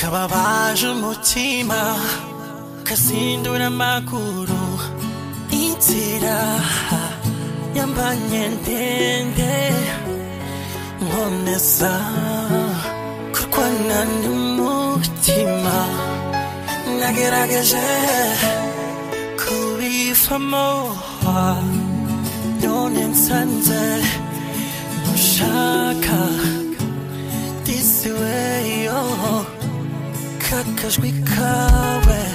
kababaje umutima kasindura amaguru inzira yambanye ndende nkomeza kurwana n'umutima nagerageje kubivamo none nsanze ushaka this way yo kakajwi kawe